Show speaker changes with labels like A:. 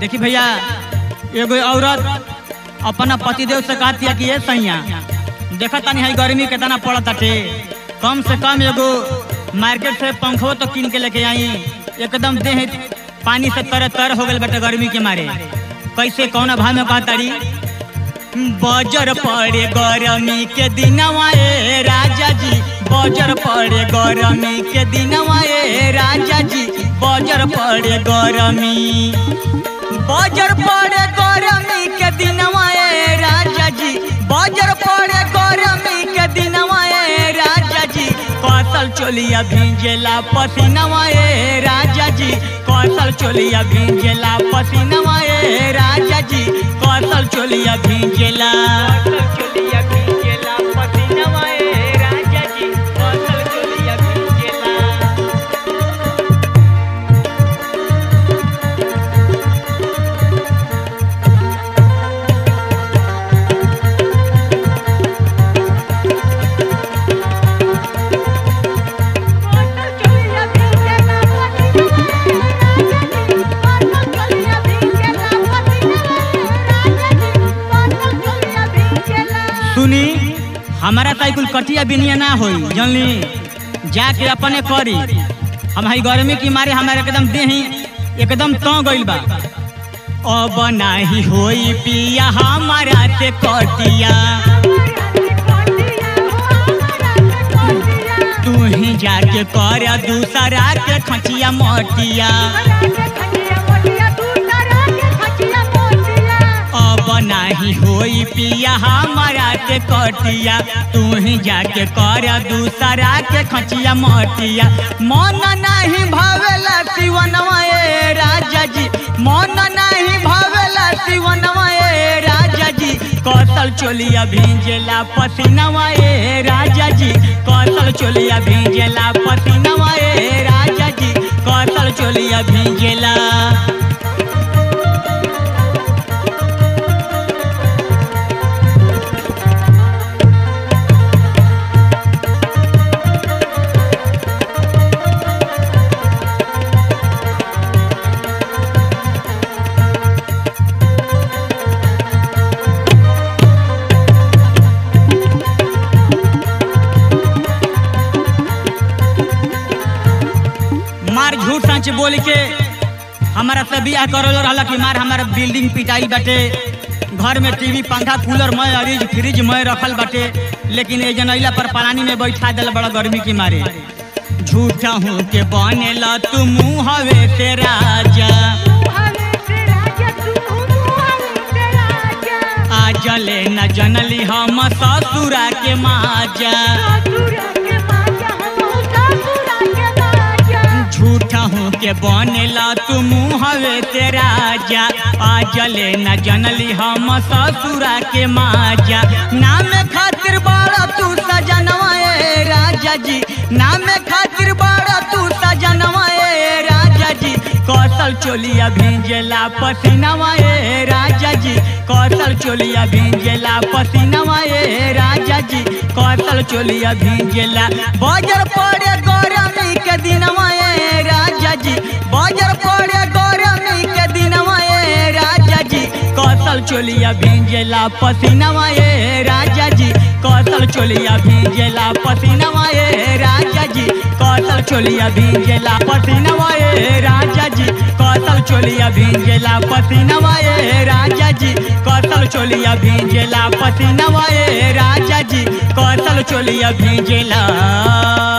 A: देखी भैया एगो औरत अपना पतिदेव से कहती है कि ये सैया देखा तानी है गर्मी कितना पड़त टे कम से कम एगो मार्केट से पंखो तो किन के लेके आई एकदम देह पानी से तर तर हो गल बटे गर्मी के मारे कैसे कौन भाव में कहतारी बजर पड़े गरमी के दिनवा ए राजा जी बजर पड़े गरमी के दिनवा ए राजा जी बजर पड़े गरमी बजर पड़े गरमी के दिनवा ए राजा जी बजर पड़े गरमी के दिनवा ए राजा जी कौशल चोलिया भींजेला पसीनवा ए राजा जी कौशल चोलिया भींजेला पसीनवा ए राजा जी कौशल चोलिया भींजेला चोलिया भींजेला पसीनवा ए राजा जी कौशल चोलिया भींजेला सुनी हमारा साइकिल कटिया बिनिया ना होई जानली जाके अपने करी हम हई गर्मी की मारे हमारे एकदम देही एकदम तो गइल बा अब नाही होई पिया हमारा से कटिया तू ही जाके कर दूसरा के खचिया मोटिया अब नाही होई पिया हमारा के कटिया तू ही जाके कर दूसरा के खचिया मोटिया मन नहीं भावेला शिवनवा ए राजा जी मन नहीं भावेला शिवनवा ए राजा जी कौशल चोलिया भींजेला पसीनवा ए राजा जी कौशल चोलिया भींजेला पसीनवा ए राजा जी कौशल चोलिया भींजेला मार झूठ सच बोल के हमारा से बियाह करल रहला कि मार हमारा बिल्डिंग पिटाई बाटे घर में टीवी पंखा कूलर मय अरीज फ्रिज मय रखल बाटे लेकिन ये जनैला पर पलानी में बैठा दिल बड़ा गर्मी के मारे झूठा हूँ के बनेला तू मुँहवे से राजा आज ले न जनली हम ससुरा के माजा झूठा हूँ के बनेला तू मुँहवे से राजा आज ले न जनली हम ससुरा के माजा नाम खातिर बड़ा तू सजनवा ए राजा जी नाम खातिर बड़ा तू सजनवा ए राजा जी कौशल चोलिया भींजेला पसीनवा ए राजा जी कौशल चोलिया भींजेला पसीनवा ए राजा जी कौशल चोलिया भींजेला बजर पड़े गरमी के दिनवा ए राजा जी बजर पड़े गरमी के दिनवा ए राजा जी कौशल चोलिया भींजेला पसीनवा ए राजा जी कौशल चोलिया भींजेला पसीनवा ए राजा जी कौशल चोलिया भींजेला पसीनवा ए राजा जी कौशल चोलिया भींजेला पसीनवा ए राजा जी कौशल चोलिया भींजेला पसीनवा ए राजा जी कौशल चोलिया भींजेला